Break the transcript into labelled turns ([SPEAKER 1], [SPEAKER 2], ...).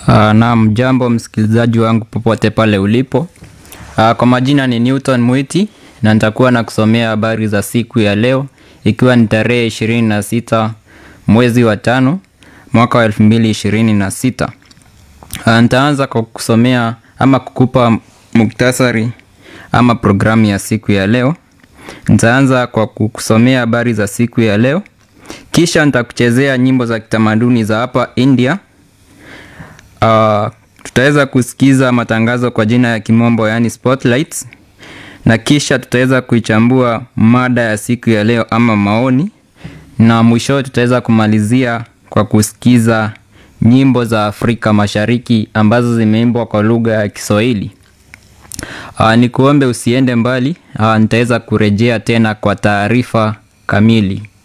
[SPEAKER 1] Uh, naam, jambo msikilizaji wangu popote pale ulipo. Uh, kwa majina ni Newton Mwiti na nitakuwa na kusomea habari za siku ya leo ikiwa ni tarehe ishirini na sita mwezi wa tano mwaka wa elfu mbili ishirini na sita. Uh, nitaanza kwa kusomea ama kukupa muktasari ama programu ya siku ya leo. Nitaanza kwa kukusomea habari za siku ya leo, kisha nitakuchezea nyimbo za kitamaduni za hapa India. Uh, tutaweza kusikiza matangazo kwa jina ya kimombo yaani spotlights, na kisha tutaweza kuichambua mada ya siku ya leo ama maoni, na mwisho tutaweza kumalizia kwa kusikiza nyimbo za Afrika Mashariki ambazo zimeimbwa kwa lugha ya Kiswahili. Uh, ni kuombe usiende mbali. Uh, nitaweza kurejea tena kwa taarifa kamili.